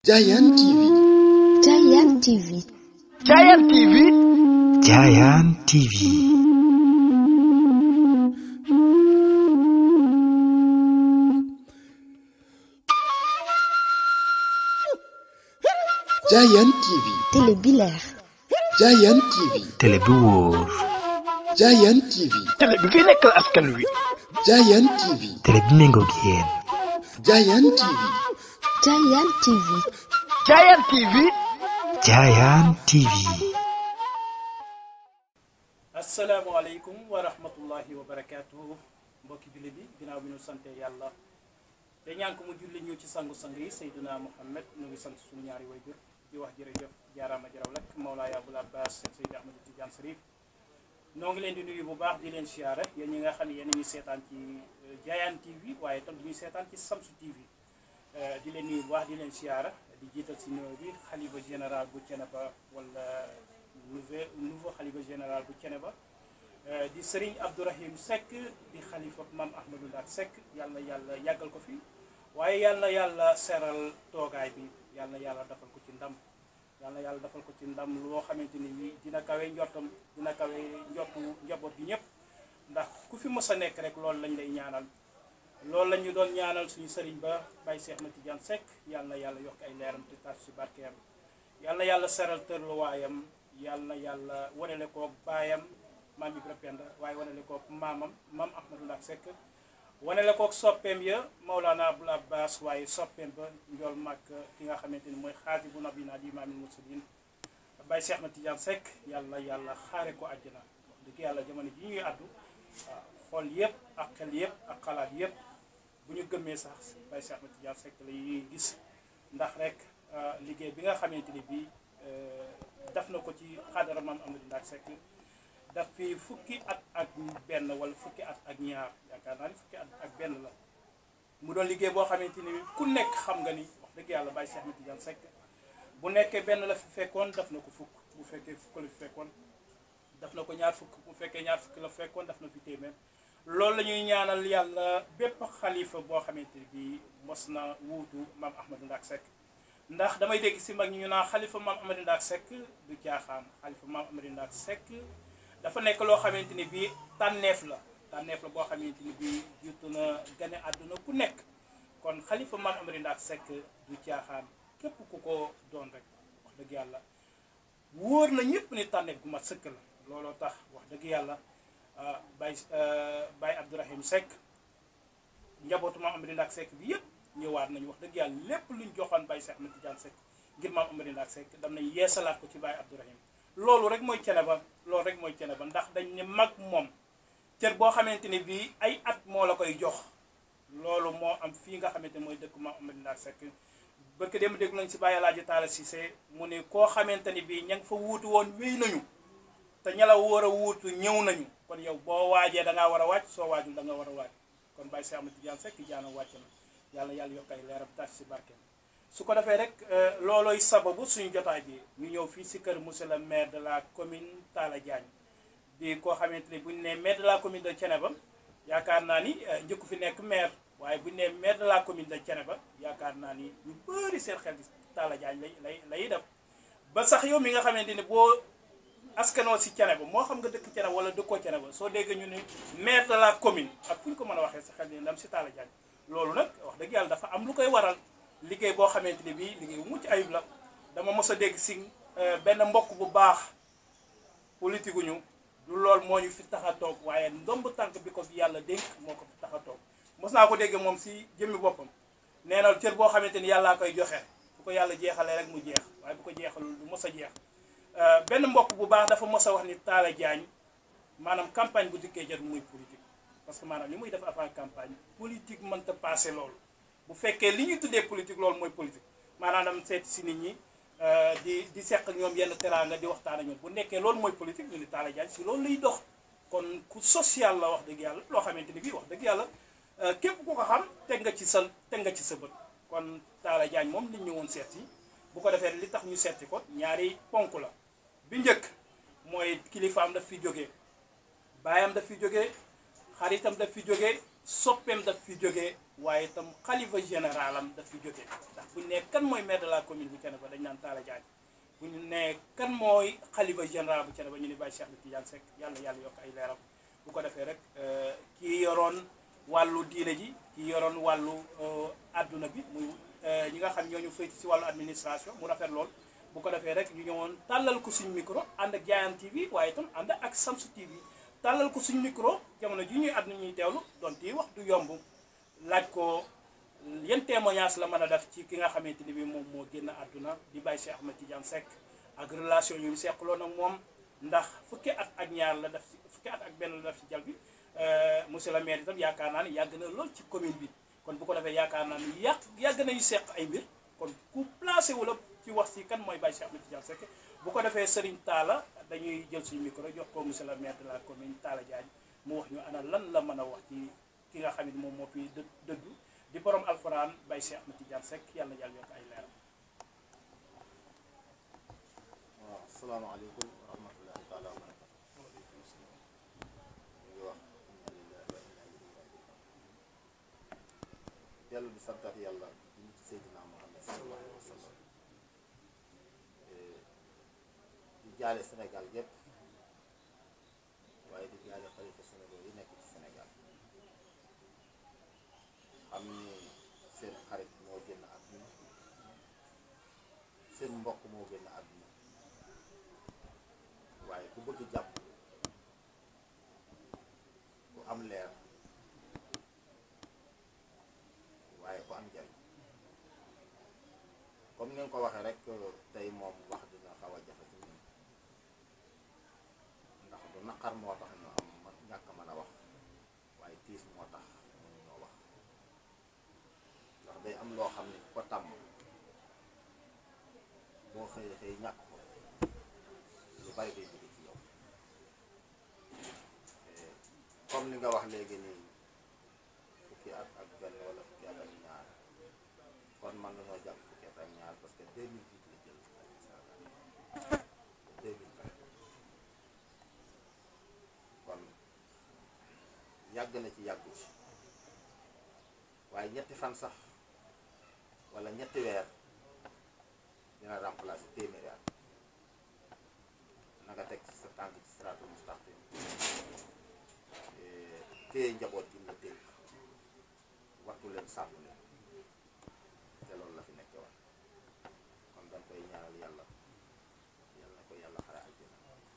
Giant TV. Giant TV. Giant TV. Giant TV. Giant TV. télé bi leer. Giant TV. télé bi wóor. Giant TV. télé bi fi nekkal askan wi. Giant TV. télé bi méngoog yéen. Giant TV. Giant TV. Giant TV. Giant TV. asalaamaaleykum wa rahmatullahi wa barakaatuhu mbokki julli bi ginnaaw bi ñu sante yàlla te ñaan ko mu julli ñu ci sangu-sang yi Seydina Muhammad ñu ngi sant suñu ñaari wayjur di wax jërëjëf jaaraama jaraw lak Mawlaaya Abul Abbas Seydi Ahmad Tidiane Sarif noo ngi leen di nuyu bu baax di leen siyaare yéen ñi nga xam ne yéen a ñuy seetaan ci Giant TV waaye tam di ñuy seetaan ci Samsu TV di leen nuyu bu baax di leen siyaare di jiital si nuyoo bi xalifa général bu Thiénaba wala nouveau nouveau xalifa général bu Thiénaba di Serigne Abdourahim Seck di xalifa Mam Ahmadou Ndaak Seck yàlla yàlla yàggal ko fi waaye yàlla yàlla seral toogaay bi yàlla yàlla defal ko ci ndam yàlla yàlla defal ko ci ndam loo xamante ni bii dina kawe njortam dina kawe njortu njaboot gi ñëpp ndax ku fi mës a nekk rek loolu lañ lay ñaanal loolu la ñu doon ñaanal suñu sëriñ ba Baye Cheikh na Tidiane Seck yàlla yàlla yokk ay leeram te taas si barkeem yàlla yàlla seral tërluwaayam yàlla yàlla wanele koog baayam maam Ibra Penda waaye wanele koog maamam maam Ahmadou Ndaak Seck wanele koog soppeem ya Maulana Abul Abbas waaye soppeem ba njool mag ki nga xamante ni mooy xaati bu nabina di imaamil mursalin Baye Cheikh na Tidiane Seck yàlla yàlla xaare ko àjjana wax dëgg yàlla jamono ji ñuy àddu waaw xool yëpp ak xel yëpp ak xalaat yëpp bu ñu gëmmee sax Baye Cheikh na Tidiane Seck la ñuy gis ndax rek liggéey bi nga xamante ni bii daf na ko ci xaadara maam Amadou Ndaak Seck daf fi fukki at ak benn wala fukki at ak ñaar yaakaar naa ni fukki at ak benn la mu doon liggéey boo xamante ni ku nekk xam nga ni wax dëgg yàlla Baye Cheikh na Tidiane Seck bu nekkee benn la fi fekkoon daf na ko fukk bu fekkee fukk la fi fekkoon daf na ko ñaar fukk bu fekkee ñaar fukk la fekkoon daf na fi téeméer loolu la ñuy ñaanal yàlla bépp xalifa boo xamante ni bii mos na wuutu maam Ahmadou Ndaak Seck ndax damay dégg si mag ñi ñu naan xalifa maam Ahmadou Ndaak Seck du caaxaan xalifa maam Ahmadou Ndaak Seck dafa nekk loo xamante ni bii tànneef la tànneef la boo xamante ni bii jiitu na gane àdduna ku nekk kon xalifa maam Ahmadou Ndaak Seck du caaxaan képp ku ko doon rek wax dëgg yàlla wóor na ñëpp ni tànneef gu mat sëkk la looloo tax wax dëgg yàlla Baye Baye Abdourahim Seck njabootu maam Ahmadou Ndaak Seck bi yëpp ñëwaat nañu wax dëgg yàlla lépp luñ joxoon Baye Cheikh na Tidiane Seck ngir maam Ahmadou Ndaak Seck dam nañ yeesalaat ko ci Baye Abdourahim loolu rek mooy Thiénaba loolu rek mooy Thiénaba ndax dañ ne mag moom cër boo xamante ni bii ay at moo la koy jox loolu moo am fii nga xamante mooy dëkk maam Ahmadou Ndaak Seck barke dem dégg nañ si Baye Alaaji Taala Cissé mu ne koo xamante ni bii ña nga fa wuutu woon wéy nañu te ña la war a wuutu ñëw nañu kon yow boo waajee da ngaa war a wàcc soo waajul da nga war a wàcc kon Baye Cheikh Ahmed Tidiane Seck jaana wàcc na yàlla yàlla yokk ay leeram tas si barkeem su ko defee rek loolooy sababu suñu jotaay bi ñu ñëw fii si kër monsieur le maire de la commune Talla Diagne di koo xamante ni bu ñu nee maire de la commune de Thiénaba yaakaar naa ni njëkku fi nekk maire waaye bu ñu nee maire de la commune de Thiénaba yaakaar naa ni ñu bëri seen xel di Talla Diagne lay lay lay def ba sax yow mi nga xamante ni boo askanoo si Thiénaba moo xam nga dëkk Thiénaba wala dëkkoo Thiénaba soo déggee ñu ne maire de la commune ak fu ñu ko mën a waxee sa xel ni ndam si Talla Diagne loolu nag wax dëgg yàlla dafa am lu koy waral liggéey boo xamante ni bii liggéey bu mucc ayib la dama mos a dégg si benn mbokk bu baax politique ñu du lool moo ñu fi tax a toog waaye ndomb tànk bi ko fi yàlla dénk moo ko fi tax a toog mos naa ko dégg moom si jëmmi boppam nee na cër boo xamante ni yàllaa koy joxe bu ko yàlla jeexalee rek mu jeex waaye bu ko jeexalul du mos a jeex benn mbokk bu baax dafa mos a wax ni Talla Diagne maanaam campagne bu dikkee jot muy politique parce que maanaam li muy def avant campagne politique mënta passé loolu bu fekkee li ñuy tuddee politique loolu mooy politique maanaam dam seet si nit ñi di di seq ak ñoom yenn teraanga di waxtaan ak ñoom bu nekkee loolu mooy politique ñu ni Talla Diagne si loolu lay dox kon ku social la wax dëgg yàlla loo xamante ni bii wax dëgg yàlla képp ku ko xam teg nga ci sa teg nga ci sa bët kon Talla Diagne moom liñ ñëwoon seet yi bu ko defee li tax ñu seeti ko ñaari ponk la bi njëkk mooy kilifaam daf fi jógee baayam daf fi jógee xaritam daf fi jógee soppeem daf fi jógee waaye itam xalifa général am daf fi jógee ndax buñ ne kan mooy maire de la commune bu Thiénaba dañ naan Talla Diagne bu ñu ne kan mooy xalifa général bu Thiénaba ñu ni Baye Cheikh na Tidiane Seck yàlla yàlla yokk ay leeram bu ko defee rek kii yoroon wàllu diine ji kii yoroon wàllu adduna bi muy ñi nga xam ñooñu féeti si wàllu administration mu rafet lool bu ko defee rek ñu ñëwoon tàllal ko suñu micro ànd ak Diayane TV waaye itam ànd ak Samsu TV tàllal ko suñu micro jamono ji ñuy àdduna ñuy teewlu donte wax du yomb laaj ko yan témoignage la mën a def ci ki nga xamante ni bi moom moo génn àdduna di Baye Cheikh Ahmed Tidiane Seck ak relation yu mu seqaloon ak moom ndax fukki at ak ñaar la def fukki at ak benn la def ci jal bi monsieur le maire itam yaakaar naa ne yàgg na lool ci commune bi kon bu ko defee yaakaar naa ni yàq yàgg nañu seq ay mbir kon ku placé wu la ci wax si kan mooy Baye Cheikh Ahmed Tidiane Seck bu ko defee Serigne Talla dañuy jël suñu micro jox ko monsieur le maire de la commune Talla Diagne mu wax ñu ana lan la mën a wax ci ki nga xam ne moom moo fi dë dëgg di borom alxuraan Baye Cheikh Ahmed Tidiane Seck yàlla yàlla yokk ay leeram. waaw asalaamaaleykum wa rahmatullahi taala wa barakatu ñu ngi wax alhamdulilah wa inna ilayhi rajiun dellu di santaat yàlla di ci Seydina Muhammad sallallahu alayhi wa sallam di jaale Sénégal yépp waaye di jaale xalifa Sénégal yi nekk ci Sénégal xam ni seen xarit moo génn àdduna seen mbokk moo génn àdduna waaye ku bëgg jàpp ku am leer waaye ku am njariñ comme ni nga ko waxee rek tey moom wax dina xaw a jafe ci ñun ndax du naqar moo tax ñu am ma ñàkk mën a wax waaye tiis moo tax mënu ñoo wax ndax day am loo xam ne ku ko tàmm boo xëyee xëy ñàkk ko lu bari day jóge ci yow comme li nga wax léegi nii fukki at ak benn wala fukki at ak ñaar kon man nañoo jàpp fukki at ak ñaar parce que 2008 la jël Sénégal 2020 kon yàgg na ci yàggu ci waaye ñetti fan sax wala ñetti weer dina remplacer téeméeri at na nga teg ci sa tànk ci siraatul mustaqim téye njaboot gi nga dégg wattu leen sàmm leen te loolu la fi nekke wax kon dañ koy ñaanal yàlla yàlla na ko yàlla xare àjjana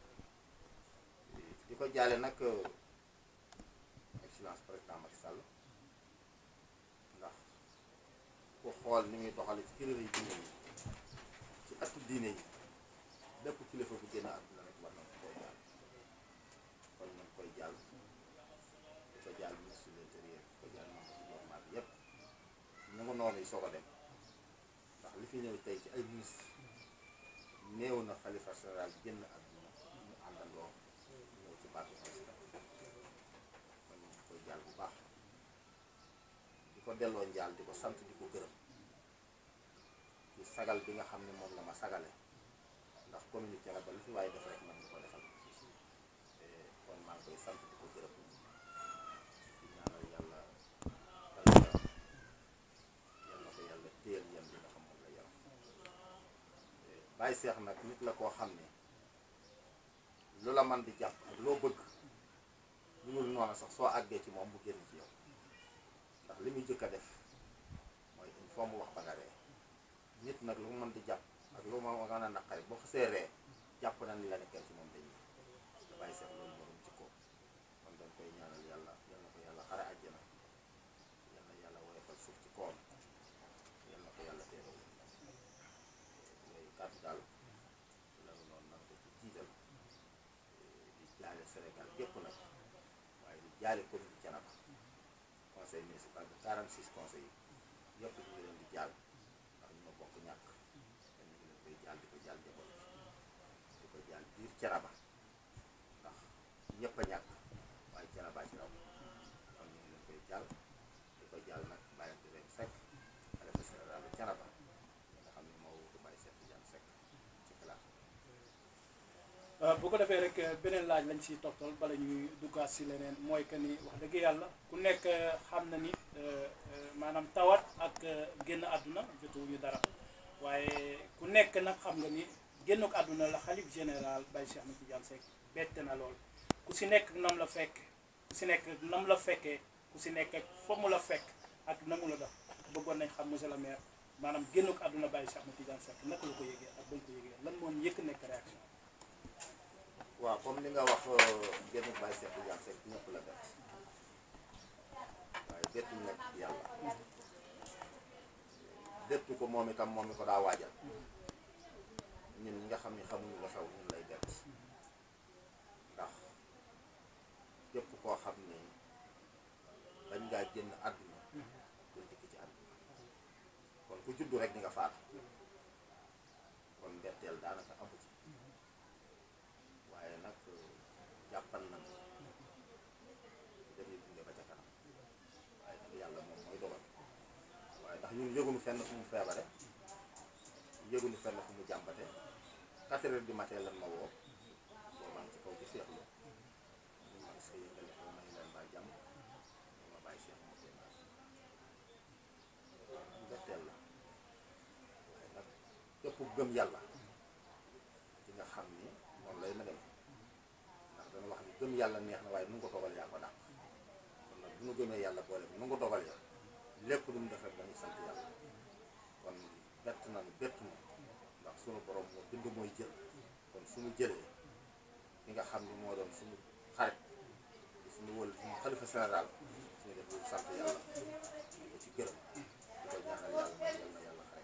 di ko jaale nag excellence président Macky Sall ndax ku xool ni muy doxale ci kilifa yi diine yi ci atu diine yi bépp kilifa bu génn àdduna rek war nañ koy jàll kon nañ koy jàll di ko jàll ministre de l'intérieur di ko jàll membre gouvernement bi yépp ñu nga noonu yi soog a dem ndax li fi ñëw tey ci ay ministre néew na xalifa général génn àdduna ñu àndandoo ñëw ci baatu président kon ñu koy jàll bu baax di ko delloo njaal di ko sant di ko gërëm ci sagal bi nga xam ne moom la ma sagale ndax communauté la ba lu fi waaye def rek man nga ko defal kon maa ngi koy sant di ko gërëm di ñaanal yàlla yàlla yal na ko yàlla téyel yan bi nga xam moom la yaram bàyyi seex nag nit la koo xam ne lu la man di jàpp ak loo bëgg lu dul noonu sax soo àggee ci moom mu génn ci yow ndax li muy jëkk a def mooy il faut mu wax ba nga ree nit nag lu mu mën di jàpp ak lu ma nga a naqari boo xasee ree jàpp na ni la nekkee ci moom dañuy da bàyyi seex loolu moom ci ko kon dañ koy ñaanal yàlla yal na ko yàlla xare àjjana yal na yàlla woyofal suuf ci koom yal na ko yàlla teeral yooyu kàddu daal loolu noonu nag ko ci jiital di jaale Sénégal gépp nag waaye di jaale commune de Thiénaba conseil municipal de 46 conseils yi yëpp ñu ngi leen di jaal ndax ñu ma bokk ñàkk te ñu ngi leen koy jaal di ko jaal njaboot di ko jaal biir Thiénaba ndax ñëpp a ñàkk waaye Thiénaba ci raw kon ñu ngi leen koy jaal di ko jaal nag bàyyi di leen Seck xalifa général de Thiénaba nga xam ne moo wutu Baye Cheikh Tidiane Seck ci xalaat bu bu ko defee rek beneen laaj lañ siy toftal bala ñuy duggaat si leneen mooy que ni wax dëgg yàlla ku nekk xam na ni maanaam tawat ak génn àdduna jotuwuñu dara waaye ku nekk nag xam nga ni génnuk àdduna la xalif général Baye Cheikh Ahmed Tidiane Seck bette na lool ku si nekk nam la fekk ku si nekk nam la fekkee ku si nekk ak fa mu la fekk ak na mu la def bëggoon nañ xam monsieur le maire maanaam génnuk àdduna Baye Cheikh Ahmed Tidiane Seck naka la ko yëgee ak ba nga ko yëgee lan moo yëkk nekk réaction waaw comme li nga wax génn Baye Cheikh Tidiane Seck ñëpp la bett waaye bettu nekk yàlla bettu ko moom itam moom mi ko daa waajal ñun ñi nga xam ni xamuñu la xew ñun lay bett ndax képp koo xam ni dañ ngaa génn àdduna doo dikk ci àdduna kon ku juddu rek di nga faatu kon mbetteel daanaka amu ci waaye nag jàppal nañ dañuy dunde ba ca kanam waaye nag yàlla moom mooy dogal waaye ndax ñun yëguñu fenn fu mu feebare yëguñu fenn fu mu jàmbate quatre heures du matin lan ma woo boo maa ngi ci kaw ci seexlu ñu man sa yëngale ko may leen baa jàmm ñu ma bàyyi seex ma koy naas mbetteel la waaye nag képp gëm yàlla ci nga xam ni noonu lay ma dem ndax dana wax ni gëm yàlla neex na waaye nu nga ko dogal yaa ko dàq kon nag bu nu gëmee yàlla boole bi nu nga dogal ya lépp lu mu def rek dañuy sant yàlla kon bett nañu bett na ndax sunu borom moo bind mooy jël kon suñu jëlee ki nga xam ni moo doon suñu xarit di suñu wël suñu xalifa général suñu def lu sant yàlla di ko ci gërëm di ko ñaanal yàlla mooy yàlla yàlla xare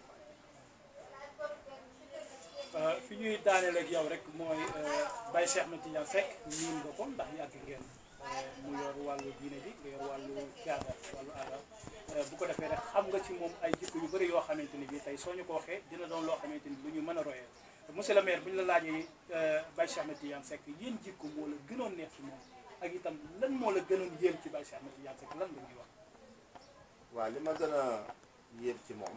baay fi ñuy daaneel ak yow rek mooy Baye Cheikh Ahmed Tidiane Seck miin nga ko ndax yàgg ngeen mu yor wàllu diine bi nga yor wàllu caada wàllu aada bu ko defee rek xam nga ci moom ay jikko yu bëri yoo xamante ni bii tey soo ñu ko waxee dina doon loo xamante ni lu ñu mën a royee monsieur le maire bu ñu la laajee Baye Cheikh Ahmed Tidiane Seck yéen jikko moo la gënoon neex ci moom ak itam lan moo la gënoon yéem ci Baye Cheikh Ahmed Tidiane Seck lan nga ñuy wax. waaw li ma gën a yéem ci moom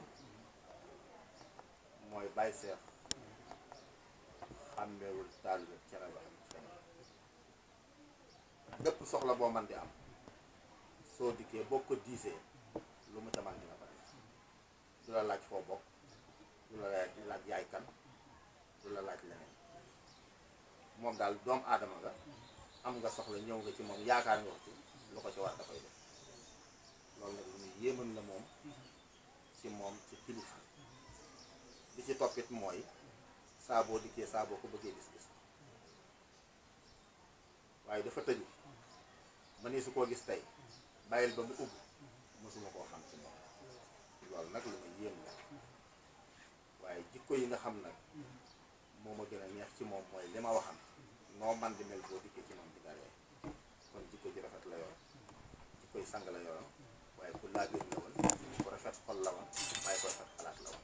mooy Baye Cheikh xàmmeewul taalibe cere ba am cere bépp soxla boo man di am soo dikkee boo ko diisee lu mu ca man dina ko def du la laaj foo bokk du la laaj laaj yaay kan du la laaj leneen moom daal doomu aadama nga am nga soxla ñëw nga ci moom yaakaar nga ko ci lu ko ci war dafay def loolu nag lu ñu yéemal la moom ci moom ci kilifa li ci toppit mooy saa boo dikkee saa boo ko bëggee gis-gis waaye dafa tëju ma ni su koo gis tey bàyyil ba mu ubb mosuma koo xam ci moom loolu nag lu ma yéem la waaye jikko yi nga xam nag moo ma gën a neex ci moom mooy li ma waxam noo man di mel boo dikkee ci moom di daree kon jikko ji rafet la yor jikko yi sang la yoroon waaye ku laabir la woon ku rafet xol la woon waaye ku rafet xalaat la woon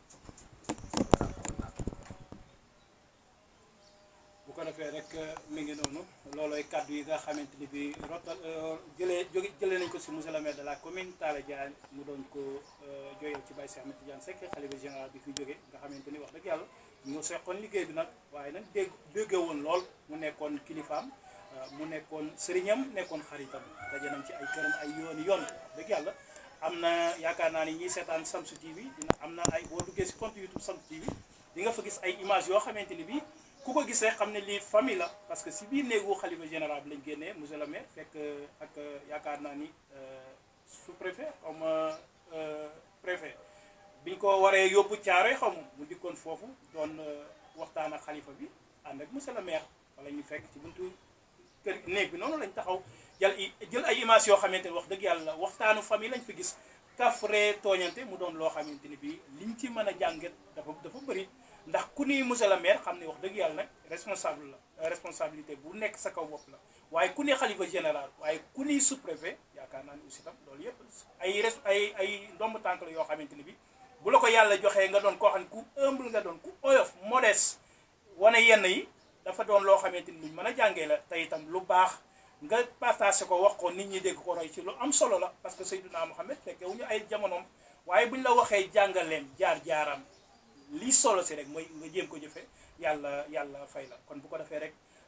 bu ko defee rek mi ngi noonu loolooy kàddu yi nga xamante ni bi rotal jëlee jóge jëlee nañ ko si monsieur le maire de la commune Talla Diagne mu doon ko jooyal ci Baye Cheikh Ahmed Tidiane Seck xalifa général bi fi jóge nga xamante ni wax dëgg yàlla ñu seqoon liggéey bi nag waaye nag dégg déggee woon lool mu nekkoon kilifaam mu nekkoon sëriñam nekkoon xaritam daje nañ ci ay këram ay yooni yoon dëgg yàlla am na yaakaar naa ni ñiy seetaan Samsu TV dina am na ay boo duggee si compte YouTube Samsu TV di nga fa gis ay image yoo xamante ni bi ku ko gisee xam ne lii famille la parce que si biir néegu xalifa général bi lañ génnee monsieur le maire fekk ak yaakaar naa ni sous préfet comme préfet biñ ko waree yóbbu caare xaw ma mu dikkoon foofu doon waxtaan ak xalifa bi ànd ak monsieur le maire wala ñu fekk ci buntu kër néeg bi noonu lañ taxaw jël jël ay image yoo xamante ni wax dëgg yàlla waxtaanu famille lañ fi gis kafre tooñante mu doon loo xamante ni bii liñ ci mën a jàngat dafa dafa bëri ndax ku ni monsieur le maire xam ne wax dëgg yàlla nag responsable la responsabilité bu nekk sa kaw bopp la waaye ku ni xalifa général waaye ku ni sous-préfet yaakaar naa ni aussi tam loolu yëpp ay res ay ay ndomb tànk la yoo xamante ni bi bu la ko yàlla joxee nga doon koo xam ne ku humble nga doon ku oyof modeste wane yenn yi dafa doon loo xamante ni luñ mën a jàngee la te itam lu baax nga partagé ko wax ko nit ñi dégg ko roy ci lu am solo la parce que Seydina Mohamed fekke wu ñu ay jamonoom waaye buñ la waxee jàngaleem jaar-jaaram lii solo si rek mooy nga jéem ko jëfe yàlla yàlla fay la kon bu ko defee rek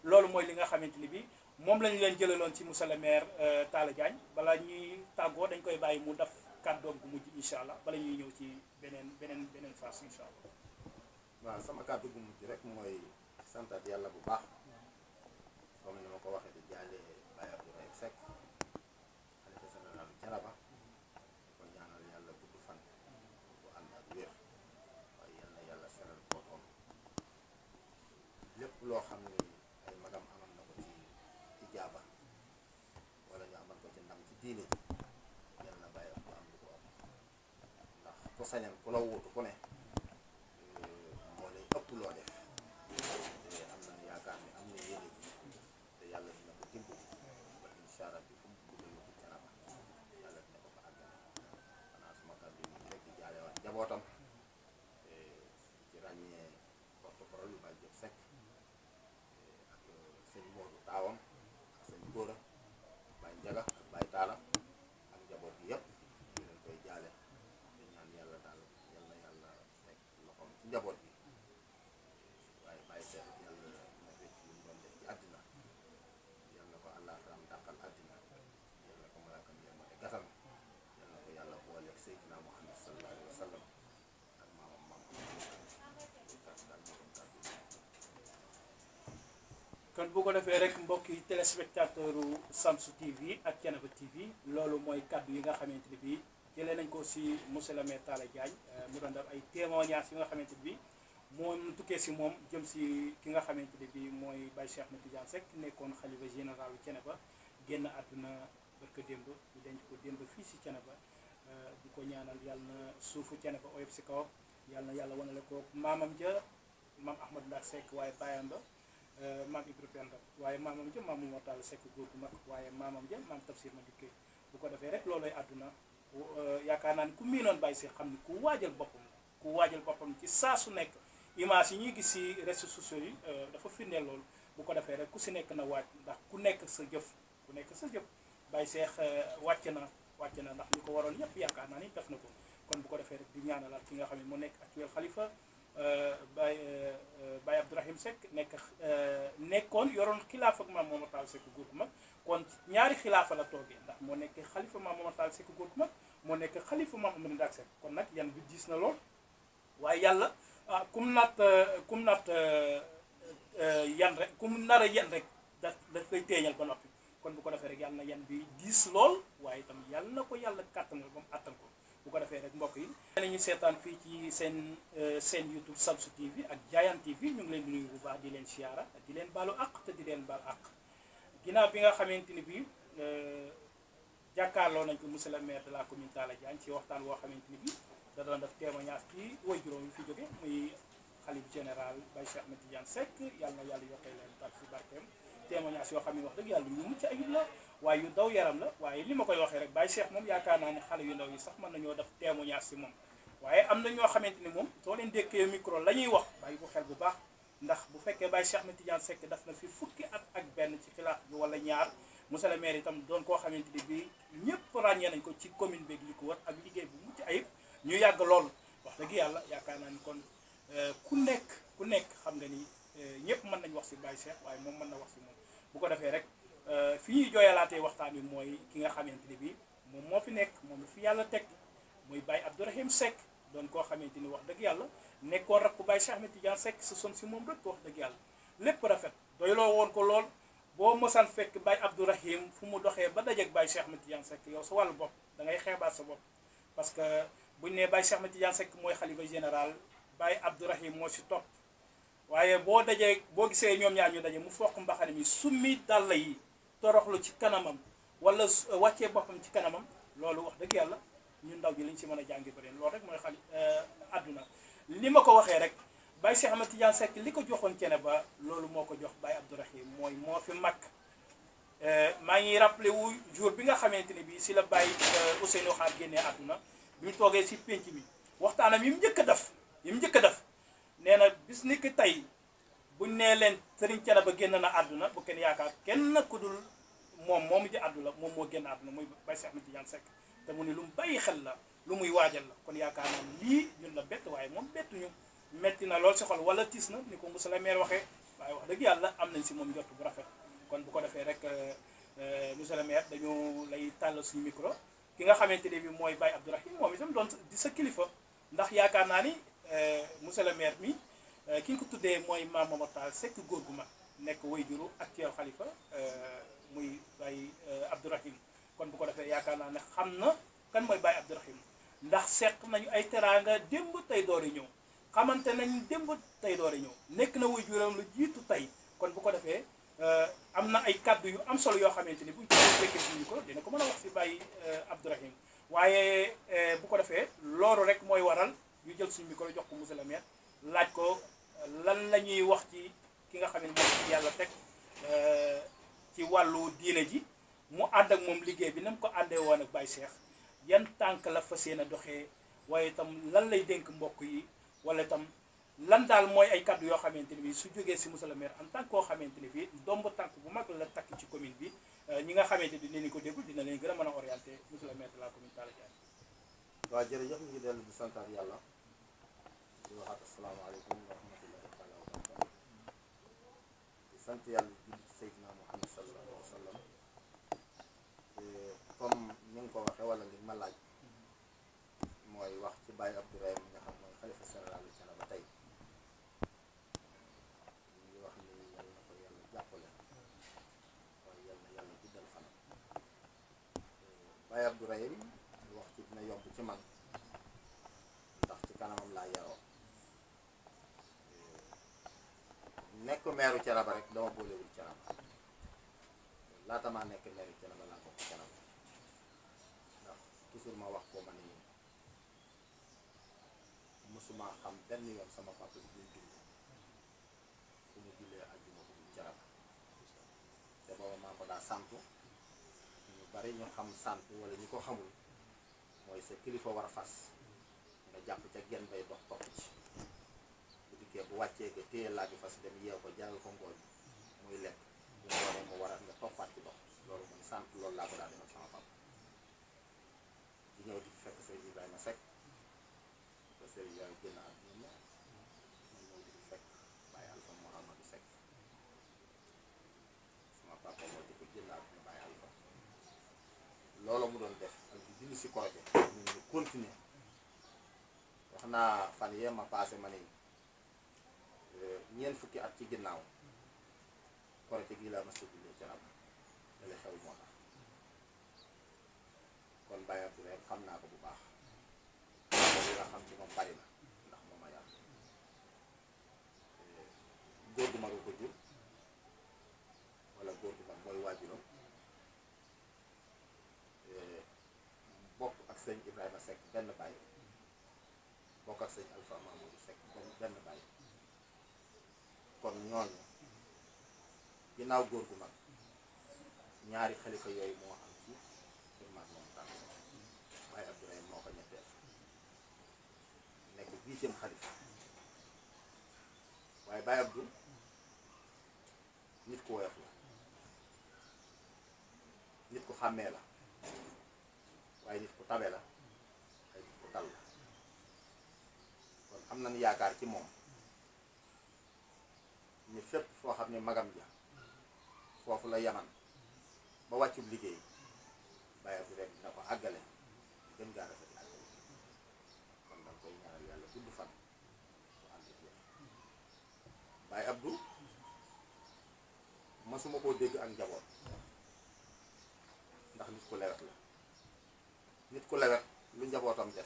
loolu mooy li nga xamante ni bi moom la ñu leen jëlaloon ci monsieur le maire Talla Diagne bala ñuy tàggoo dañ koy bàyyi mu def kàddoom gu mujj incha allah bala ñuy ñëw ci beneen beneen beneen phase incha allah waaw sama kàddu gu mujj rek mooy santat yàlla bu baax comme ni ma ko waxee di jaale Baye Abdoulaye Seck xalifa général Thiénaba di ko ñaanal yàlla gudd fan bu ànd ak wér waaye yal na yàlla seral boppam lépp loo xam ni ay magam amal na ko ci ijaaba wala ñu amal ko ci ndam ci diine ji yal na Baye Abdou am lu ko am ndax ku sañan ku la wuutu ku ne moo lay ëpp loo def te am nañu yaakaar ni am na yéene ji te yàlla dina ko dimbali ba incha allah bi fu mu bëgg a yóbbu Thiénaba yàlla dina ko fa àggale xanaa suma kàddu yi rek di jaale waat njabootam te ci ràññee porte parole yu Baye Diop Seck ak sëñ Modou taawam ak sëñ Góora Baye Njaga ak Baye Taala ak njaboot bi yëpp ñu leen koy jaale di ñaan yàlla daal yal na yàlla teg loxoom ci njaboot bi waaye bàyyi seet yàlla na fekk lu mu doon def ci àddina yal na ko àllaaxiram dàqal àddina yal na ko malaakam yërmande gatal yal na ko yàlla booleeg Seydina Muhammad sallallahu alayhi wa sallam ak maamam maam kàddu daal moo doon kàddu yi. kon bu ko defee rek mbokki téléspectateur u Samsu TV ak Thiénaba TV loolu mooy kaddu yi nga xamante ni bii jëlee nañ ko si monsieur le maire Talla Diagne mu doon def ay témoignages yi nga xamante ni bii moom tukkee si moom jëm si ki nga xamante ni bii mooy Baye Cheikh Ahmed Tidiane Seck nekkoon xalifa général u Thiénaba génn àdduna barka démb ñu denc ko démb fii si Thiénaba di ko ñaanal yàlla na suufu Thiénaba oyof si kawam yàlla na yàlla wanale ko maamam ja maam Ahmad Ndak Seck waaye baayam ba maam Ibra Penda waaye maamam ja maam Momar Talla Seck góor gu mag waaye maamam ja maam Tafsir ma dikkee bu ko defee rek looloy àdduna yaakaar naa ni ku miinoon bàyyi si xam ni ku waajal boppam ku waajal boppam ci saa su nekk image yi ñuy gis si réseaux sociaux yi dafa firndeel loolu bu ko defee rek ku si nekk na waaj ndax ku nekk sa jëf ku nekk sa jëf bàyyi seex wàcc na wàcc na ndax li ko waroon yépp yaakaar naa ni def na ko kon bu ko defee rek di ñaanalaat ki nga xam ne mu nekk actuel xalifa Baye Baye Abdourahim Seck nekk nekkoon yoroon xilaaf ak maam Momar Talla Seck góor gu mag kon ñaari xilaafa la toogee ndax moo nekk xalifa maam Momar Talla Seck góor gu mag moo nekk xalifa maam Amady Ndak Seck kon nag yan bi diis na lool waaye yàlla ah kum naat kum naat yan rek kum nar a yan rek da daf koy teeñal ba noppi kon bu ko defee rek yàlla na yan bi diis lool waaye itam yàlla na ko yàlla kàttanal ba mu àttan ko bu ko defee rek mbokk yi nañu seetaan fii ci seen seen YouTube Samsu TV ak Diayane TV ñu ngi leen di nuyu bu baax di leen siyaara di leen baalu àq te di leen baal àq ginnaaw bi nga xamante ni bii jàkkaarloo nañ ko monsieur le maire de la commune Talla Diagne ci waxtaan woo xamante ni bii da doon def témoignage ci way juróom yi fi jóge muy xalif général Baye Cheikh Ahmed Tidiane Seck yàlla na yàlla yokkee leen tak si barkeem témoignage yoo xam ne wax dëgg yàlla yu mucc ayib la waaye yu daw yaram la waaye li ma koy waxee rek Baye Cheikh moom yaakaar naa ne xale yu ndaw yi sax mën nañoo def témoignage si moom waaye am na ñoo xamante ni moom soo leen dékkee micro la ñuy wax bàyyi bu xel bu baax ndax bu fekkee Baye Cheikh Ahmed Tidiane Seck daf na fi fukki at ak benn ci xilaaf bi wala ñaar monsieur le maire itam doon koo xamante ni bii ñëpp ràññee nañ ko ci commune beeg li ko wër ak liggéey bu mucc ayib ñu yàgg lool wax dëgg yàlla yaakaar naa ni kon ku nekk ku nekk xam nga ni ñëpp mën nañ wax si Baye Cheikh waaye moom mën na wax si moom bu ko defee rek fi ñuy jooyalaatee waxtaan wi mooy ki nga xamante ni bii moom moo fi nekk moom la fi yàlla teg muy Baye Abdourahim Seck doon koo xamante ni wax dëgg yàlla nekkoon rakku Baye Cheikh Ahmed Tidiane Seck sa son si moom rek wax dëgg yàlla lépp rafet doyloo woon ko lool boo mosaan fekk Baye Abdourahim fu mu doxee ba dajeeg Baye Cheikh Ahmed Tidiane Seck yow sa wàllu bopp da ngay xeebaat sa bopp parce que buñ nee Baye Cheikh Ahmed Tidiane Seck mooy xalifa général Baye Abdourahim moo si topp waaye boo dajee boo gisee ñoom ñaar ñu daje mu foq mbaxane mi summi dàll yi toroxlu ci kanamam wala wàccee boppam ci kanamam loolu wax dëgg yàlla ñun ndaw ji liñ si mën a jàngi bëri loolu rek mooy xali àdduna li ma ko waxee rek Baye Cheikh Ahmed Tidiane Seck li ko joxoon cene ba loolu moo ko jox Baye Abdourahim mooy moo fi mag maa ngi rappelé wu jour bi nga xamante ne bii si la Baye Ousseynou Xaar génnee àdduna bi ñu toogee si pénc mi waxtaanam yi mu njëkk a def yi mu njëkk a def nee na bis ni ki tey buñ nee leen sëriñ cene ba génn na àdduna bu kenn yaakaar kenn ku dul moom moomu ji àdduna moom moo génn àdduna muy Baye Cheikh Ahmed Tidiane Seck te mu ni lu mu bàyyi xel la lu muy waajal la kon yaakaar naa lii ñun la bett waaye moom bettuñu metti na lool si xol wala tiis na ni ko monsieur le maire waxee waaye wax dëgg yàlla am nañ si moom njort bu rafet kon bu ko defee rek monsieur le maire dañu lay tàll suñu micro ki nga xamante ne bi mooy Baye Abdourahim moom itam doon di sa kilifa ndax yaakaar naa ni monsieur le maire mi ki nga ko tuddee mooy Mame Momar Tall Seck góor gu mag nekk wayjuru actuel xalifa muy Baye Abdourahim kon bu ko defee yaakaar naa ne xam na kan mooy Baye Abdourahim ndax seq nañu ay teraanga démb tey doori ñëw xamante nañ démb tey doori ñëw nekk na wayjuram lu jiitu tey kon bu ko defee am na ay kàddu yu am solo yoo xamante ni buñ ko fekkee suñu ko dina ko mën a wax si Baye Abdourahim waaye bu ko defee loolu rek mooy waral ñu jël suñu micro jox ko monsieur le maire laaj ko lan la ñuy wax ci ki nga xam ne moom yàlla teg ci wàllu diine ji mu ànd ak moom liggéey bi na mu ko àndee woon ak Baye Cheikh yan tànk la fas yéene doxee waaye itam lan lay dénk mbokk yi wala itam lan daal mooy ay kàddu yoo xamante ni bi su jógee si monsieur le maire en tant que koo xamante ni bi domb tànk bu mag la takk ci commune bi ñi nga xamante ni dinañ ko déglu dina leen gën a mën a orienté monsieur le maire de la commune Talla Diagne waaw jërëjëf ñu ngi dellu di santaat yàlla di waxaat asalaamaaleykum wa rahmatullahi taala wa barakatu di sant yàlla julli ci Seydina Muhammad sallallahu alayhi wa sallam comme ni nga ko waxee wala li ma laaj mooy wax ci Baye Abdourahim nga xam mooy xalifa général Thiénaba ba tey ñu ngi wax ni yàlla na ko yàlla jàppale waaye yàlla na yàlla guddal fanam Baye Abdourahim wax ci dina yomb ci man ndax ci kanamam laa yaroo nekk meeru Thiénaba rek dama boolewul Thiénaba laata maa nekk meeru Thiénaba laa bokk Thiénaba ndax toujours ma wax ko ma ni mësuma xam benn yoon sama papa bi muy dund fu mu jullee àjjuma bu dul Thiénaba te booba maa ko daa santu ñu bari ñu xam sant wala ñu ko xamul mooy sa kilifa war a fas nga jàpp ca genn bay dox topp ci bu dikkee bu wàccee nga téye laa bi fas dem yeew ko jaral ko ngooñ muy lekk bu ngoonee mu war a nga toppaat ci dox loolu mooy sant loolu laa ko daa defal sama papa di ñëw di fekk sëriñ Ibrahima Seck ba sëriñ Ibrahima génn àdduna ma ñëw di fekk Baye Alpha Mouhamadou Seck sama papa moo di ko génn àdduna Baye Alpha loolu mu doon def ak di dindi si koroje ñun ñu continuer wax naa fan yee ma passé ma ni ñeent fukki at ci ginnaaw koroje gii laa mas a jullee ci rab dale xew moo tax kon Baye Abdourahim xam naa ko bu baax li nga xam ci moom bari na ndax moom ma yàlla góor gu mag a ko jur wala góor gu mag mooy waajuram bokk ak sëñ Ibrahima Seck benn baay bokk ak sëñ Alpha Mamadou Seck benn benn baay kon ñooñu ginnaaw góor gu mag ñaari xalifa yooyu moo am ci kër mag moom tànn Baye Abdourahim moo ko ñetteel nekk huitième xalifa waaye Baye Abdou nit ku woyof la nit ku xàmmee la waaye nit ku tabe la ay nit ku dal la kon am nañu yaakaar ci moom ni fépp foo xam ne magam ja foofu la yaman ba wàccub liggéey Baye Abdourahim dina ko àggale gën gaa rafet àggale kon danga koy ñaanal yàlla gudd fan bu ànd ak wér Baye Abdou masuma koo dégg ak njaboot ndax nit ku lewet la nit ku lewet lu njabootam def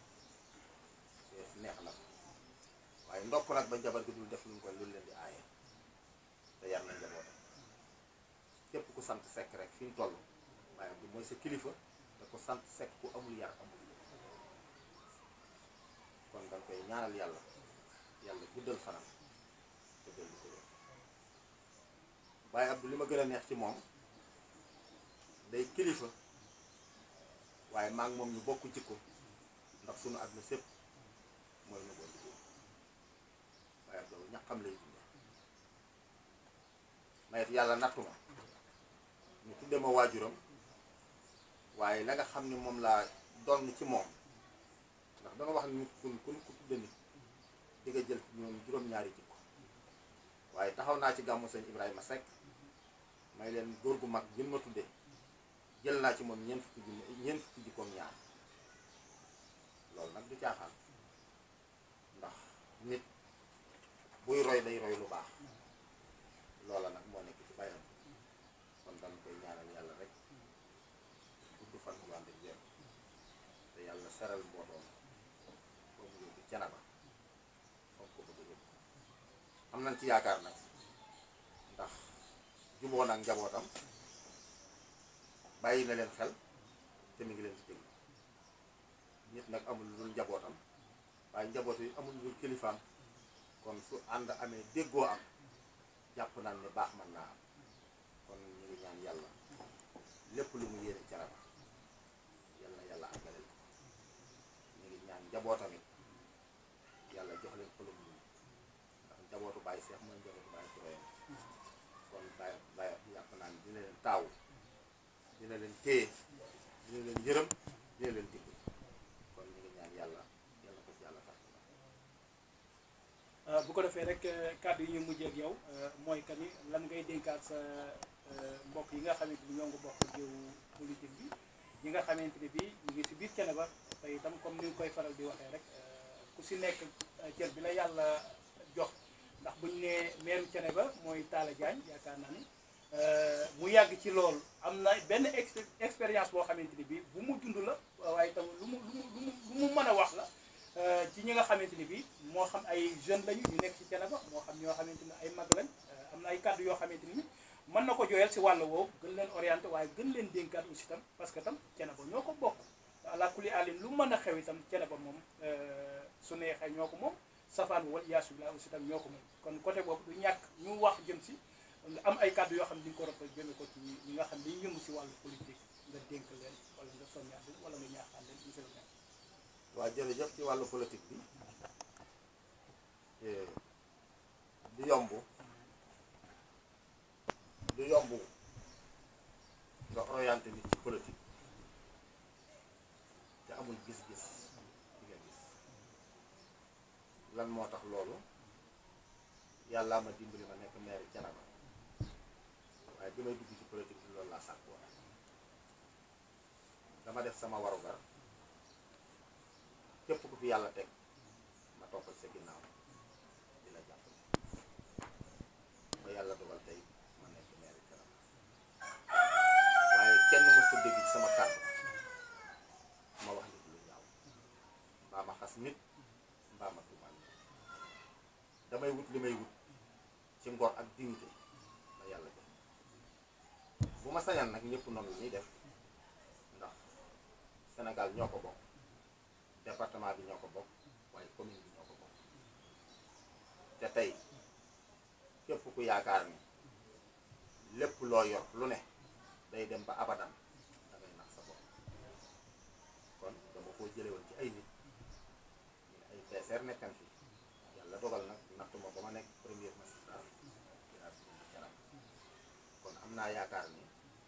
neex na ko waaye ndokk nag ba njaboot gi dul def luñ koy lu leen di aaye te yar na njabootam képp ku sant sekk rek fi mu toll Baye Abdou mooy sa kilifa te ku sant sekk ku amul yar amul kon danga koy ñaanal yàlla yàlla guddal fanam te dellu ko wér Baye Abdou li ma gën a neex ci moom day kilifa waaye maa ngi moom ñu bokk jikko ndax sunu àdduna sépp mooy nu boo liggéey Baye Abdou ñaqam lay dunde mayet yàlla nattu ma ñu tudde ma waajuram waaye la nga xam ni moom laa doon ci moom ndax danga wax ni nit ku ku ku tudde nit di nga jël ñoom juróom-ñaari jikko waaye taxaw naa ci gàmmu sëñ Ibrahima Seck may leen góor gu mag gën ma tudde jël naa ci moom ñeent fukki junni ñeent fukki jikkoom ñaar loolu nag du caaxaan ndax nit buy roy day roy lu baax loola nag moo nekk ci bayam kon dañ koy ñaanal yàlla rek gudd fan bu ànd ak wér te yàlla seral mbootoom ba mu yóbbu canaba foog ko bëgg a yóbbu am nañ ci yaakaar nag ndax juboo nag njabootam bàyyi na leen xel te mi ngi leen ci déglu nit nag amul lu dul njabootam waaye njaboot yi amul lu dul kilifaam kon su ànd amee déggoo am jàpp naan ne baax mën naa am kon ñu ngi ñaan yàlla lépp lu mu yéene caraba yàlla na yàlla àggaleel ko ñu ngi ñaan njabootam it yàlla jox leen xolum ñu ndax njabootu Baye Seex mooy njabootu Baye Turoyam kon Baye Baye yàpp naa ne dina leen taawu dina leen téye dina leen yërëm dina leen digg kon ñu ngi ñaan yàlla yàlla ko ci yàlla tax bu ko defee rek kàddu yi ñu mujjee ak yow mooy que ni lan ngay dénkaat sa mbokk yi nga xamante ni ñoo ngi bokk jiw politique bi ñi nga xamante ni bii ñu ngi si biir Thiénaba te itam comme ni nga koy faral di waxee rek ku si nekk cër bi la yàlla jox ndax buñ nee meeru Thiénaba mooy Talla Diagne yaakaar naa ni mu yàgg ci lool am na benn exp- expérience boo xamante ni bii bu mu dund la waaye itam lu mu lu mu lu mu lu mu mën a wax la ci ñi nga xamante ni bii moo xam ay jeunes lañu ñu nekk ci Thiénaba moo xam ñoo xamante ni ay mag lañ am na ay kàddu yoo xamante ni mën na ko jooyal si wàll woowu gën leen orienté waaye gën leen dénkaat aussi tam parce que tam Thiénaba ñoo ko bokk ala kulli alin lu mën a xew itam Thiénaba moom su neexee ñoo ko moom safaan wal yaasu billah aussi tam ñoo ko moom kon côté boobu du ñàkk ñu wax jëm si am ay kàddu yoo xam ne di nga ko rafet jëme ko ci ñi nga xam ne dañuy yëngu si wàllu politique nga dénk leen wala nga soññaat leen wala nga ñaaxaan leen monsieur le maire waa jërëjëf ci wàllu politique bi du yomb du yomb nga orienté nit ci politique te amul gis-gis bi nga gis lan moo tax loolu yàllaa ma dimbali ma nekk maire Thiénaba waaye bi may dugg ci politique bi loolu laa sàkk woon dama def sama warugar képp ku fi yàlla teg ma toppal sa ginnaaw di la jàppale ba yàlla dogal tey ma nekk maire Thiénaba waaye kenn mës a dégg ci sama kàddu ma wax nit lu ñaaw mbaa ma xas nit mbaa ma tuumaal nit damay wut li may wut ci ngor ak dignité ma yàlla jox bu ma sañan nag ñëpp noonu la ñuy def ndax Sénégal ñoo ko bokk département bi ñoo ko bokk waaye commune bi ñoo ko bokk te tey képp ku yaakaar ni lépp loo yor lu ne day dem ba abadan da ngay nax sa bopp kon dama koo jële woon ci ay nit ñu ne ay peeseer nekkan fi yàlla dogal nag nattu ma ba ma nekk premier magistrat ci laa dugg ci Thiénaba kon am naa yaakaar ni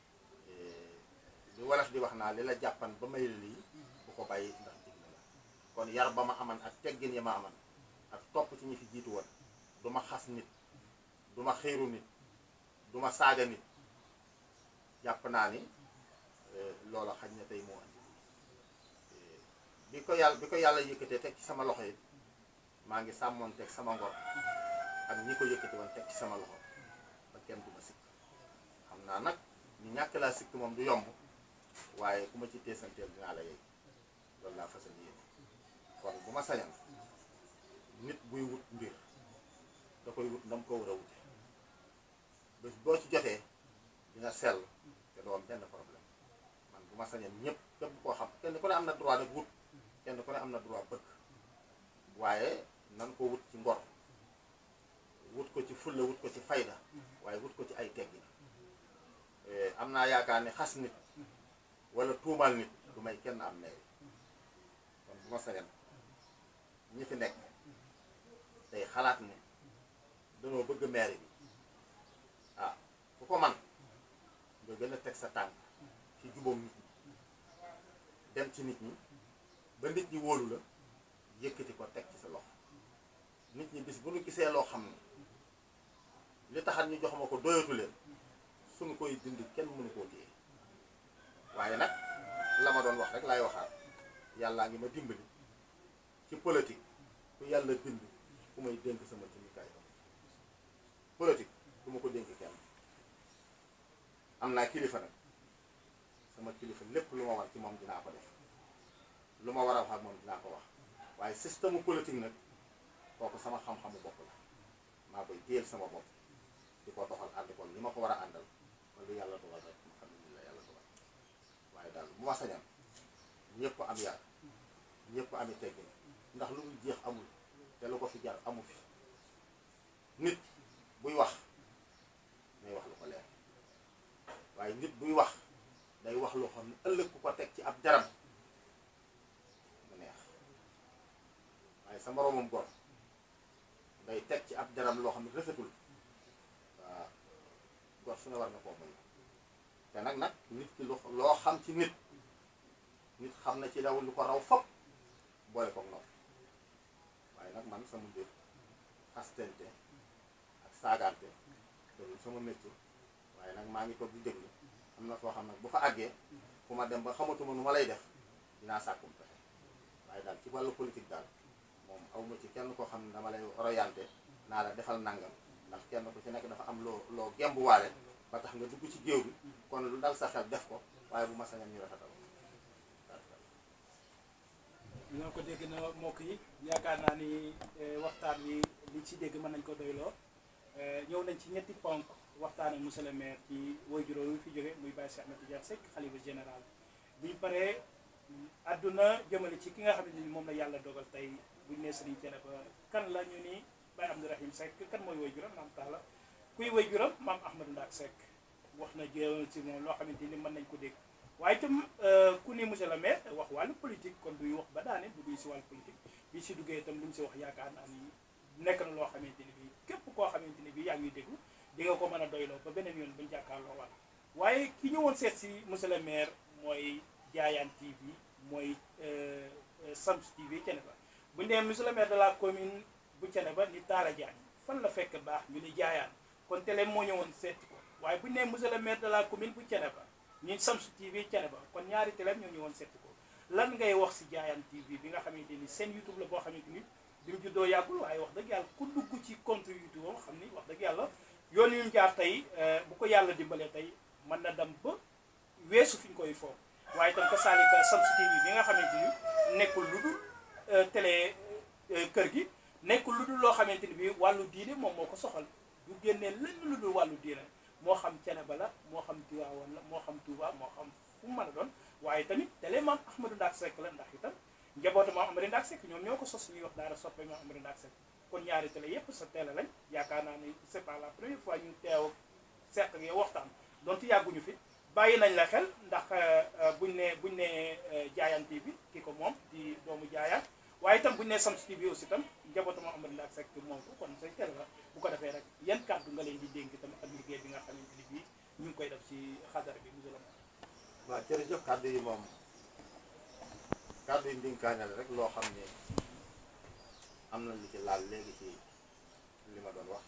li wolof di wax naa li la jàppan ba may la lii bu ko bàyyi ndax dig na la kon yar ba ma aman ak teggin ya ma aman ak topp ci ñi fi jiitu woon du ma xas nit du ma xiiru nit du ma saaga nit jàpp naa ni loola xaj na tey moo andi bi ko yàlla bi ko yàlla yëkkatee teg ci sama loxo yi maa ngi sàmmoon teg sama ngor ak ñi ko yëkkati woon teg ci sama loxo ba kenn du ma sikk xam naa nag ñu ñàkk laa sikk moom du yomb waaye ku ma ci teesanteel dinaa la yey loolu laa fasal yéene kon bu ma sañan nit buy wut mbir da koy wut ndam ko war a wute bés boo ci jotee dina sell te doo am benn problème man bu ma sañan ñëpp képp koo xam kenn ku ne am na droit nag wut kenn ku ne am na droit bëgg waaye nan ko wut ci ngor wut ko ci fulla wut ko ci fayda waaye wut ko ci ay teggin am naa yaakaar ne xas nit wala tuumal nit du may kenn am meey kon bu ma sañan ñi fi nekk tey xalaat ne danoo bëgg maire bi ah ku ko man nga gën a teg sa tànk ci jubóom nit ñi dem ci nit ñi ba nit ñi wóolu la yëkkati ko teg ci sa loxo nit ñi bis bu ñu gisee loo xam ne li taxat ñu jox ma ko doyatu leen suñu koy dindi kenn mënu koo téye waaye nag la ma doon wax rek laay waxaat yàllaa ngi ma dimbali ci politique ku yàlla bind ku may dénk sama jumtukaay politique du ma ko dénk kenn am naa kilifa nag sama kilifa lépp lu ma war ci moom dinaa ko def lu ma war a wax ak moom dinaa ko wax waaye système politique nag kooku sama xam-xamu bopp la maa koy téyel sama bopp di ko doxal ànd ko li ma ko war a àndal man lu yàlla dogal rek ma xam ne la yàlla dogal waaye daal bu ma sañam ñëpp am yar ñëpp ami teggin ndax lu mu jeex amul te lu ko fi jar amu fi nit buy wax day wax lu ko leer waaye nit buy wax day wax loo xam ne ëllëg ku ko teg ci ab jaram mu neex waaye sa moroomam gor day teg ci ab jaram loo xam ne rafetul waaw gor su ne war na koo moy te nag nag nit ki lu loo xam ci nit nit xam na ci daw lu ko raw fop boole ko noonu waaye nag man sama mbir xastente ak saagante loolu sama métier waaye nag maa ngi toog di déglu am na foo xam nag bu fa àggee fu ma dem ba xamatuma nu ma lay def dinaa sàkkum pexe waaye daal ci wàllu politique daal moom awma ci kenn koo xam ne dama lay orienté naa la defal nangam ndax kenn ku ci nekk dafa am loo loo gembuwaale ba tax nga dugg ci géew bi kon lu dal sa xel def ko waaye bu ma sañam ñu rafetal ñoo ko dégg na mbokk yi yaakaar naa ni waxtaan wi li ci dégg mën nañ ko doyloo ñëw nañ ci ñetti ponk waxtaan ak monsieur le maire ci woy juróom wi fi jóge muy Baye Cheikh Ahmed Tidiane Seck xalifa général buñ paree àdduna jëmale ci ki nga xam ne ni moom la yàlla dogal tey buñ nee Serigne Thiénaba kan la ñu ni Baye Abdourahim Seck kan mooy woy juróom maam taala kuy woy juróom maam Ahmadou Ndaak Seck wax na jëmal ci moom loo xamante ni mën nañ ko dégg waaye itam ku ni monsieur le maire wax wàllu politique kon duy wax ba daane bu duy si wàllu politique bi si duggee itam lu mu si wax yaakaar naa ni nekk na loo xamante ni bii képp koo xamante ni bii yaa ngi déglu di nga ko mën a doyloo ba beneen yoon bañ jàkkaarloo waat waaye ki ñëwoon seet si monsieur le maire mooy Diayane TV mooy Sams TV Thiénaba bu ñu nee monsieur le maire de la commune bu Thiénaba ni Talla Diagne fan la fekk baax ñu ni Diayane kon télé moo ñëwoon seet ko waaye bu ñu nee monsieur le maire de la commune bu Thiénaba ñun Sams TV Thiénaba kon ñaari télé ñoo ñëwoon seet ko lan ngay wax si Diayane TV bi nga xamante ni seen YouTube la boo xamante ni bi mu juddoo yàggul waaye wax dëgg yàlla ku dugg ci compte YouTube am xam ni wax dëgg yàlla yoon yu ñu jaar tey bu ko yàlla dimbalee tey mën na dem ba weesu fi ñu koy foofu waaye itam ka saalika Sams TV bi nga xamante ni nekkul lu dul télé kër gi nekkul lu dul loo xamante ni bi wàllu diine moom moo ko soxal du génnee lenn lu dul wàllu diine moo xam Thiénaba la moo xam Tivaouane la moo xam Touba moo xam fu mu mën a doon waaye tamit télé maam Ahmadou Ndaak Seck la ndax itam njabootu maam Amady Ndaak Seck ñoom ñoo ko sos ñuy wax daara soppe maam Amady Ndaak Seck kon ñaari télé yépp sa télé lañ yaakaar naa ni c'est pas la première fois ñu teew seq ak yow waxtaan donte yàgguñu fi bàyyi nañ la xel ndax buñ ne buñ ne Diayane TV ki ko moom di doomu Diayane waaye itam buñ ne Sams TV aussi itam njabootu maam Amady Ndaak Seck moom ko kon say télé la bu ko defee rek yan kàddu nga leen di dénk itam ak liggéey bi nga xamante ni bii ñu ngi koy def ci xadara bi monsieur le maire waaw jërëjëf kàddu yi moom kàddu yi ndénkaane la rek loo xam ne am na lu ci laal léegi ci li ma doon wax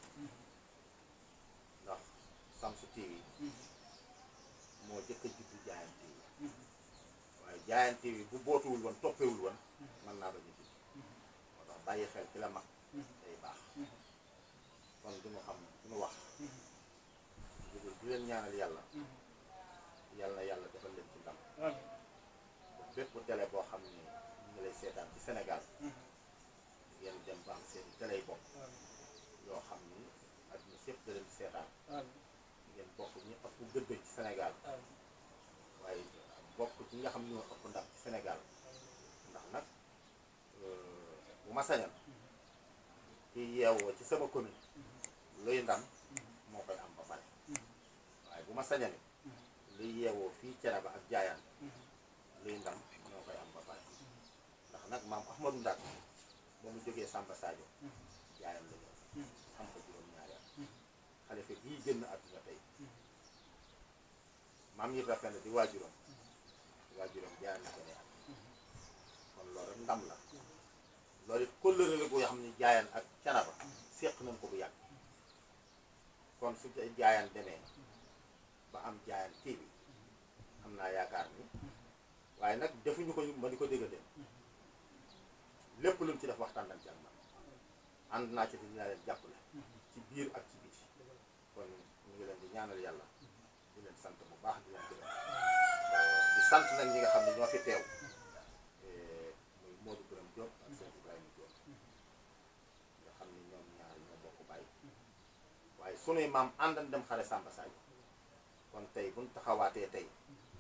ndax Sams TV moo jëkk a juddu Diayane TV waaye Diayane TV bu bootuwul woon toppewul woon mën naa ba ñu judd moo tax bàyyi xel ci la mag day baax kon du ñu xam du ñu wax dugul di leen ñaanal yàlla yàlla na yàlla defal leen ci ndam bépp télé boo xam ne ñu ngi lay seetaan ci Sénégal ngeen dem ba am seen télé yi bopp yoo xam ni àdduna sépp da leen di seetaan ngeen bokk ñu ëpp gëdd ci Sénégal waaye bokk ci nga xam ñoo ëpp ndam ci Sénégal ndax nag bu ma sañal ki yeewoo ci sama commune luy ndam moo koy am ba pare waaye bu ma sañale luy yeewoo fii Thiénaba ak Diayane luy ndam moo koy am ba pare ndax nag maam Ahmadou Ndaak ba mu jógee Samba Sadio Diayane la ñëw am ko juróom-ñaari at xalifa bii génn àdduna tey maam yi rafet na di waajuram waajuram Diayane la ko ne at kon loolu rek ndam la loolu it kóllëre la boo xam ne Diayane ak Thiénaba séq nañ ko bu yàgg kon su jaayaan demee ba am jaayaan kii bi am naa yaakaar ni waaye nag defuñu ko ma di ko dégg dem lépp lu mu ci def waxtaan nañ ci ak man ànd naa ci te dinaa leen jàppale ci biir ak ci biti kon ñu ngi leen di ñaanal yàlla di leen sant bu baax di leen gërëm di sant nag ñi nga xam ne ñoo fi teew muy Modou Birame Diop ak sëñ Ibrahima Diop nga xam ne ñoom ñaar ñoo bokk bàyyi waaye sunuy maam àndan dem xare Samba Sadio kon tey buñ taxawaatee tey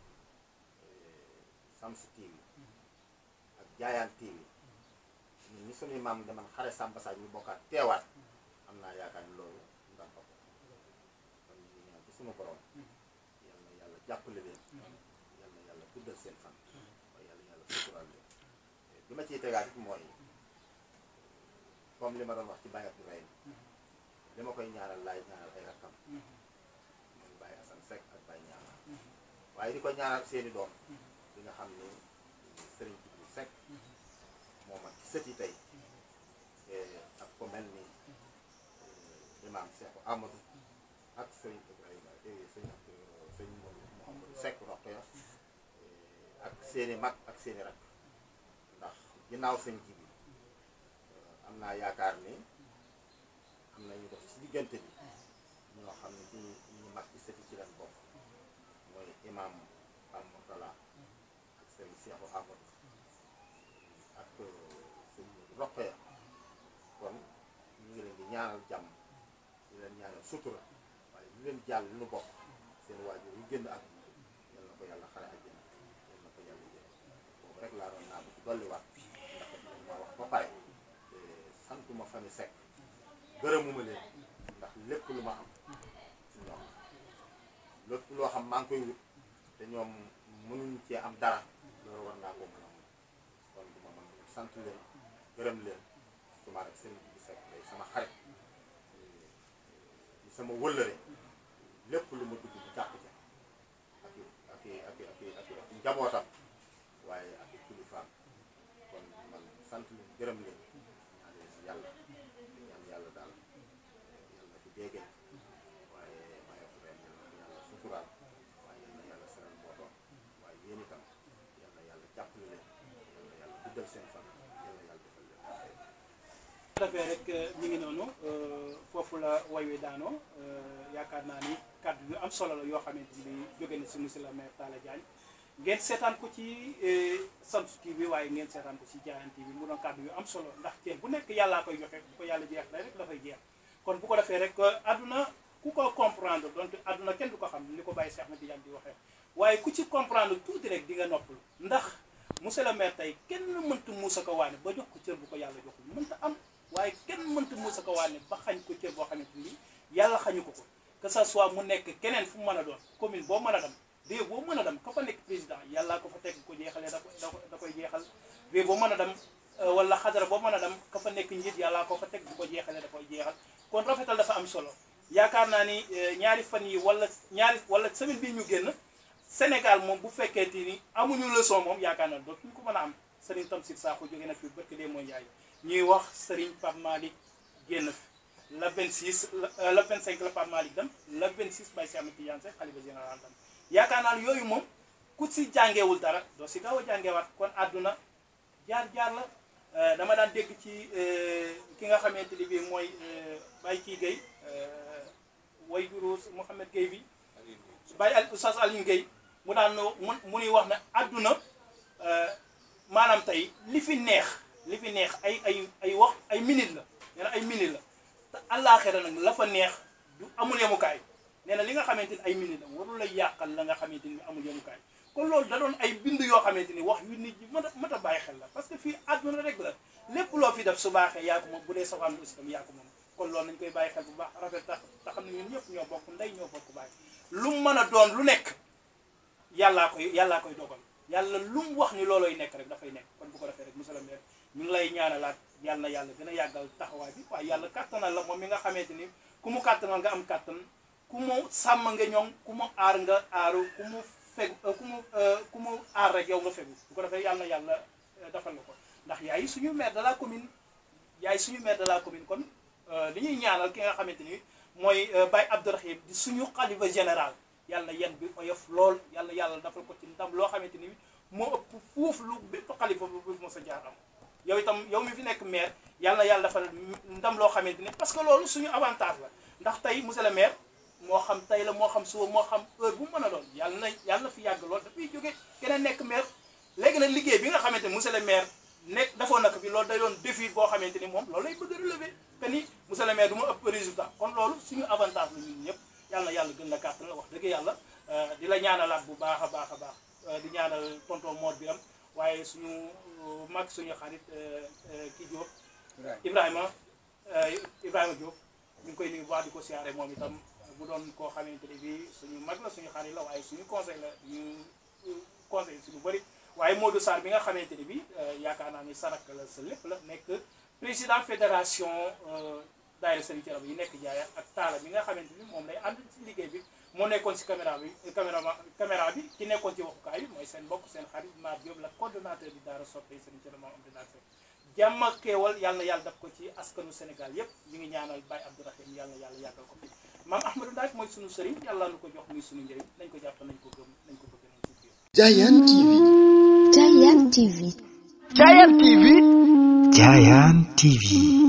Shamsu TV ak Jaayaan TV ñun ñi sunuy maam deman xare Samba Sadio ñu bokkaat teewaat am naa yaakaar ni loolu ndam ko kon ñu ngi ñaan ci sunu borom yal na yàlla jàppale leen yal na yàlla guddal seen fan waaye yàlla yàlla suturaal leen bi ma ciy tegaat it mooy comme li ma doon wax ci Baye Abdourahim li ma koy ñaanal laay ñaanal ay rakkam mooy Baye Assane Seck ak Baye ñaanal waaye di ko ñaanal seeni doom bi nga xam ni Serigne Djibril Seck moom ak sët yi tey ak ko mel ni imam Cheikh Amadou ak Serigne Ibrahima sëñ ak sëñ Mouhamadou Seck Rokhaya ak seeni mag ak seeni rakk ndax ginnaaw sëñ ji bi am naa yaakaar ni am na ñu dox ci diggante bi ñoo xam ne ci ñu mag ci sëti ci leen bokk mooy imam Pam Mourtala ak sëñ Cheikh Amadou ak sëñ Rokhaya kon ñu ngi leen di ñaanal jàmm di leen ñaanal sutura waaye ñu leen jàll lu bokk seen waajur yu génn ak yal na ko yàlla xare àjjana yal na ko yàlla jël boobu rek laa doon naa bu ci dolliwaat ndax dañ ma wax ba pare te santuma famille Seck gërëmuma leen ndax lépp lu ma am ci ñoom lépp loo xam maa ngi koy wut te ñoom mënuñ cee am dara loolu war naa ko mën a mun kon du ma mën sant leen gërëm leen suma rek sëriñ bi Seck day sama xarit di sama wëllëre lépp lu ma dugg bu jàpp ca ak i ak i ak i ak i ak i ak i njabootam waaye ak i kilifaam kon man sant leen gërëm leen ñaan leen yàlla ñaan yàlla daal yàlla na fi déggee waaye waaye ren yàlla na yàlla suturaal waaye yal na yàlla seral mbootoon waaye yéen itam yal na yàlla jàppale leen yal na yàlla guddal seen fan yal na yàlla defal leen defee rek ñu ngi noonu foofu la way wi daanoo yaakaar naa ni kàddu yu am solo la yoo xamante ni jóge na si monsieur le maire Talla Diagne ngeen seetaan ko ci Shamsu TV waaye ngeen seetaan ko ci Jaayaan TV mu doon kàddu yu am solo ndax cër bu nekk yàllaa koy joxe bu ko yàlla jeex la rek dafay jeex kon bu ko defee rek àdduna ku ko comprendre donc àdduna kenn du ko xam ni ko bàyyi Cheikh na Tidiane di waxee waaye ku ci comprendre tuuti rek di nga noppalu ndax monsieur le maire tey kenn mënta muusa ko waane ba jox ko cër bu ko yàlla joxul mënta am waaye kenn mënta muusa ko waane ba xañ ko cër boo xamante ni yàlla xañu ko ko que ça soit mu nekk keneen fu mu mën a doon commune boo mën a dem réew boo mën a dem ka fa nekk président yàllaa ko fa teg ko jeexalee da ko da koy jeexal réew boo mën a dem wala xadara boo mën a dem ka fa nekk njiit yàllaa ko fa teg bu ko jeexalee da koy jeexal kon rafetal dafa am solo yaakaar naa ni ñaari fan yi wala ñaari wala semaine bii ñu génn Sénégal moom bu fekkee ni amuñu leçon moom yaakaar naa dootuñu ko mën a am Serigne Tamsir Sakho jóge na fi barke dee mooy Njaay ñuy wax Serigne Pape Malick génn fi la 26 la la 25 la Pape Malick dem la 26 Baye Cheikh Ahmed Tidiane Seck xalifa général dem yaakaar naa yooyu moom ku si jàngeewul dara doo si gaaw a jàngeewaat kon àdduna jaar-jaar la dama daan dégg ci ki nga xamante ni bii mooy Baye kii Guèye way juru Mouhamed Guèye bi Baye al Oustaz Alioune Guèye mu daan mu mu nuy wax ne àdduna maanaam tey li fi neex li fi neex ay ay ay wax ay minute la nee na ay minute la te àllaaxira nag la fa neex du amul yemukaay nee na li nga xamante ni ay minute la warul la yàqal la nga xamante ni amul yemukaay kon loolu da doon ay bind yoo xamante ni wax yu nit ñi mën a mën a bàyyi xel la parce que fii àdduna rek la lépp loo fi def su baaxee yaa ko moom bu dee safaan bi aussi tam yaa ko moom kon loolu nañ koy bàyyi xel bu baax rafet tax te xam ne ñun ñëpp ñoo bokk ndey ñoo bokk bàyyi lu mu mën a doon lu nekk yàllaa koy yàllaa koy dogal yàlla lu mu wax ni loolooy nekk rek dafay nekk kon bu ko defee rek monsieur le maire ñu ngi lay ñaanalaat yàlla na yàlla gën a yàggal taxawaay bi waaye yàlla kàttanal la moom mi nga xamante ni ku mu kàttanal nga am kàttan ku mu sàmm nga ñoom ku mu aar nga aaru ku mu fegu ku mu ku mu aar rek yow nga fegu bu ko defee yàlla na yàlla defal la ko ndax yaay suñu maire de la commune yaay suñu maire de la commune kon li ñuy ñaanal ki nga xamante ni mooy Baye Abdourahim di suñu xalifa général yàlla yen bi oyof lool yàlla yàlla dafa ko ci ndam loo xamante ni moo ëpp fuuf lu bépp xalifa bu bu mos a jaar am yow itam yow mi fi nekk maire yàlla yàlla dafa ndam loo xamante ni parce que loolu suñu avantage la ndax tey monsieur le maire moo xam tey la moo xam suba moo xam heure bu mën a doon yàlla na yàlla na fi yàgg lool dafay jóge keneen nekk maire léegi nag liggéey bi nga xamante ni monsieur le maire nekk dafoon na ko fi loolu day doon défi boo xamante ni moom loolu lay bëgg a relever que ni monsieur le maire du ma ëpp résultat kon loolu suñu avantage la ñun ñëpp yàlla na yàlla gën la kàttan la wax dëgg yàlla di la ñaanalaat bu baax a baax a baax di ñaanal tonton Mor Biram waaye suñu mag suñu xarit kii Diop Ibrahima Ibrahima Diop ñu ngi koy nuyu bu baax di ko siyaare moom itam bu doon koo xamante ni bii suñu mag la suñu xarit la waaye suñu conseil la ñu conseil si lu bëri waaye Modou Sarr bi nga xamante ni bii yaakaar naa ni sarak la sa lépp la nekk président fédération daayira Serigne Thiénaba yi nekk jaaya ak taala bi nga xamante ni moom lay ànd ci liggéey bi moo nekkoon si caméra bi caméra caméra bi ki nekkoon ci waxukaay bi mooy seen mbokk seen xarit Mar Diop la coordonnateur bi daara soppe Serigne Thiénaba moom am dinaa fekk jàmm ak xéewal yàlla yàlla daf ko ci askanu Sénégal yépp ñu ngi ñaanal Baye Abdourahim yàlla yàlla yàggal ko fi maam Ahmadou Ndaak mooy sunu sëriñ yàlla nu ko jox muy sunu njëriñ nañ ko jàpp nañ ko gëm nañ ko bëgg nañ ko biir Giant TV. Giant TV. Giant TV Giant TV.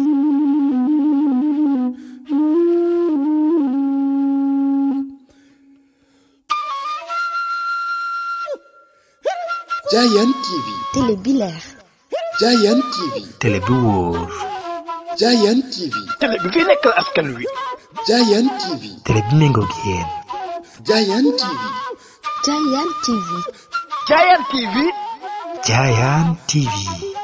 Giant TV. Télé bi leer. Giant TV. télé bi wóor. Giant TV. télé bi fi nekkal askan wi Giant TV. télé bi méngoog yéen. Giant TV. Giant TV. Giant TV Giant TV.